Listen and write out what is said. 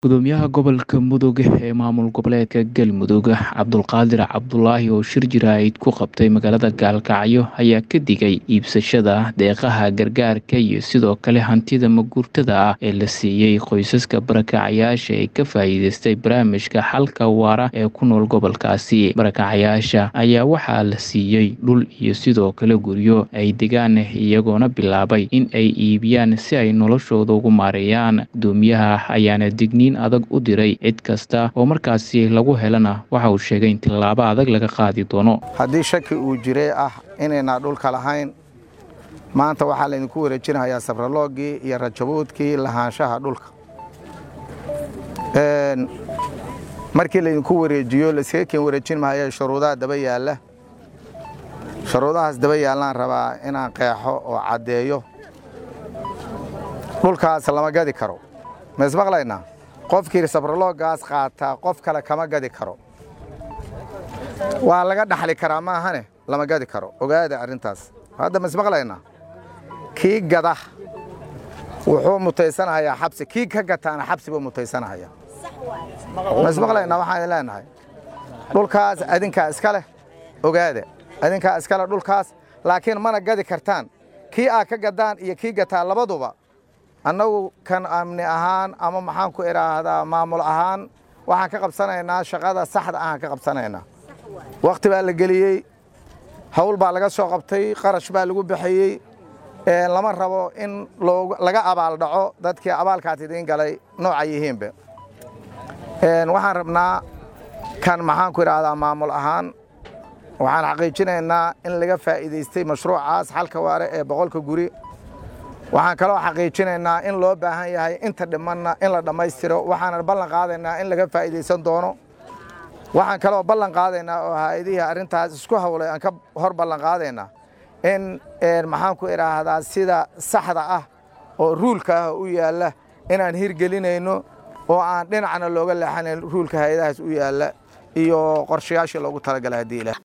gudoomiyaha gobolka mudug ee maamul goboleedka galmudug cabdulqaadir cabdulaahi oo shir jiraahid ku qabtay magaalada gaalkacyo ayaa ka digay iibsashada deeqaha gargaarka iyo sidoo kale hantida maguurtada ah ee la siiyey qoysaska barakacayaasha ee ka faa'iideystay barnaamijka xalka waara ee ku nool gobolkaasi barakacayaasha ayaa waxaa la siiyey dhul iyo sidoo kale guryo ay degaan iyagoona bilaabay in ay iibiyaan si ay noloshooda ugu maareeyaan gudoomiyaha ayaana digniin adag u diray cid kasta oo markaasi lagu helana waxa uu sheegay in tillaabo adag laga qaadi doono haddii shaki uu jiray ah inaynaa dhulka lahayn maanta waxaa laydinku wareejinayaa sabraloogii iyo rajabuudkii lahaanshaha dhulka markii laydinku wareejiyo layskaga keen wareejin mahaya shuruudaha daba yaalla shuruudahaas daba yaallaan rabaa inaan qeexo oo caddeeyo dhulkaas lama gadi karo ma ismaqlaynaa qofkii sabraloogaas qaataa qof kale kama gadi karo waa laga dhaxli karaa maahane lama gadi karo ogaada arrintaas hadda ma ismaqlaynaa kii gada wuxuu mutaysanahayaa xabsi kii ka gataana xabsi buu mutaysanahaya ma ismaqlaynaa waxaan leenahay dhulkaas adinkaa iska leh ogaada adinkaa iska leh dhulkaas laakiin mana gadi kartaan kii aa ka gadaan iyo kii gataa labaduba annagu kan amni ahaan ama maxaan ku idhaahdaa maamul ahaan waxaan ka qabsanaynaa shaqada saxda ahaan ka qabsanaynaa wakhti baa la geliyey hawl baa laga soo qabtay qarash baa lagu bixiyey lama rabo in laga abaaldhaco dadkii abaalkaas idiin galay nooca yihiinbe waxaan rabnaa kan maxaan ku idhaahdaa maamul ahaan waxaan xaqiijinaynaa in laga faa'iidaystay mashruucaas xalka waare ee boqolka guri waxaan kaloo xaqiijinaynaa in loo baahan yahay inta dhimanna in la dhammaystiro waxaanan ballan qaadaynaa in laga faa'iidaysan doono waxaan kaloo ballan qaadaynaa oo hay-adihii arrintaas isku hawlay aan ka hor ballan qaadaynaa in maxaan ku idhaahdaa sida saxda ah oo ruulka ah u yaalla inaan hirgelinayno oo aan dhinacna looga leexanayn ruulka hay-adahaas u yaalla iyo qorshayaashii loogu talagalay haddii ilaah